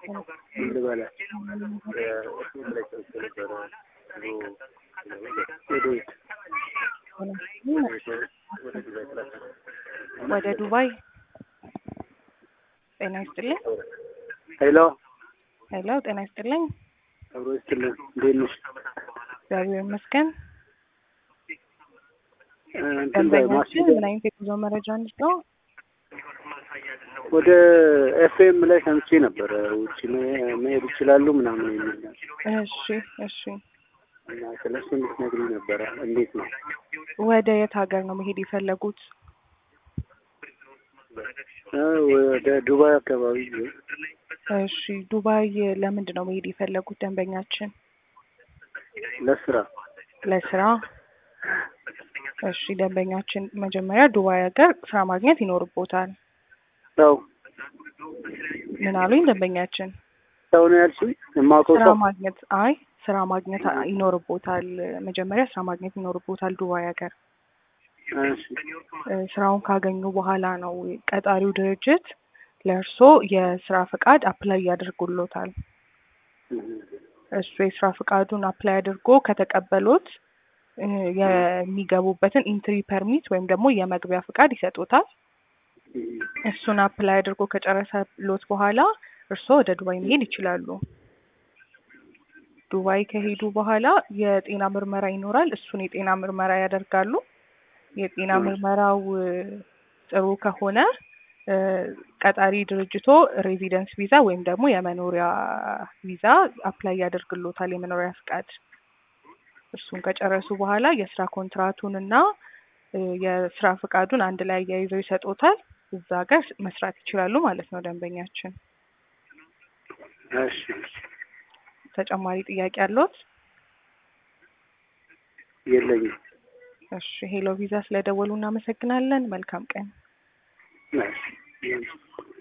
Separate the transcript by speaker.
Speaker 1: ምን ልበላት እሱም ላይ ሰምቼ ነበረ ድሮ ወደ ወደ ዱባይ ትላካ
Speaker 2: ወደ ዱባይ ጤና ይስጥልኝ።
Speaker 1: ሄሎ
Speaker 2: ሄሎ ጤና ይስጥልኝ።
Speaker 1: አብሮ ይስጥልን እንዴት ነሽ?
Speaker 2: እግዚአብሔር ይመስገን።
Speaker 1: እንትን ላይ
Speaker 2: ደንበኛችን
Speaker 1: ማስጌጥ
Speaker 2: ምን አይነት የጉዞ መረጃ እንስጠው?
Speaker 1: ወደ ኤፍኤም ላይ ሰምቼ ነበረ ውጭ መ- መሄድ ይችላሉ ምናምን የሚል ነገር
Speaker 2: እሺ እሺ።
Speaker 1: እና ስለሱ እንድትነግሪኝ ነበረ። እንዴት ነው?
Speaker 2: ወደ የት ሀገር ነው መሄድ የፈለጉት?
Speaker 1: እ ወደ ዱባይ አካባቢ
Speaker 2: እሺ ዱባይ ለምንድን ነው መሄድ የፈለጉት ደንበኛችን?
Speaker 1: ለስራ
Speaker 2: ለስራ። እሺ ደንበኛችን መጀመሪያ ዱባይ ሀገር ስራ ማግኘት ይኖርቦታል።
Speaker 1: ሰው
Speaker 2: ምን አሉኝ ደንበኛችን?
Speaker 1: ሰው ነው ያልሽኝ? የማውቀው
Speaker 2: ስራ
Speaker 1: ሰው
Speaker 2: ማግኘት አይ ስራ ማግኘት ይኖርቦታል። መጀመሪያ ስራ ማግኘት ይኖርቦታል ዱባይ ሀገር።
Speaker 1: እሺ
Speaker 2: እ ስራውን ካገኙ በኋላ ነው ቀጣሪው ድርጅት ለእርሶ የስራ ፈቃድ አፕላይ ያደርጉሎታል። እሱ የስራ ፈቃዱን አፕላይ አድርጎ ከተቀበሎት እ የሚገቡበትን ኢንትሪ ፐርሚት ወይም ደግሞ የመግቢያ ፈቃድ ይሰጡታል። እሱን አፕላይ አድርጎ ከጨረሰሎት በኋላ እርስዎ ወደ ዱባይ መሄድ ይችላሉ። ዱባይ ከሄዱ በኋላ የጤና ምርመራ ይኖራል። እሱን የጤና ምርመራ ያደርጋሉ። የጤና ምርመራው እ ጥሩ ከሆነ እ ቀጣሪ ድርጅቶ ሬዚደንስ ቪዛ ወይም ደግሞ የመኖሪያ ቪዛ አፕላይ ያደርግሎታል፣ የመኖሪያ ፍቃድ። እሱን ከጨረሱ በኋላ የስራ ኮንትራቱን እና እ የስራ ፍቃዱን አንድ ላይ አያይዘው ይሰጡታል። እዛ ጋር መስራት ይችላሉ ማለት ነው ደንበኛችን።
Speaker 1: እሺ
Speaker 2: ተጨማሪ ጥያቄ አለዎት?
Speaker 1: የለኝም።
Speaker 2: እሺ ሄሎ ቪዛ ስለደወሉ እናመሰግናለን። መልካም ቀን።
Speaker 1: እሺ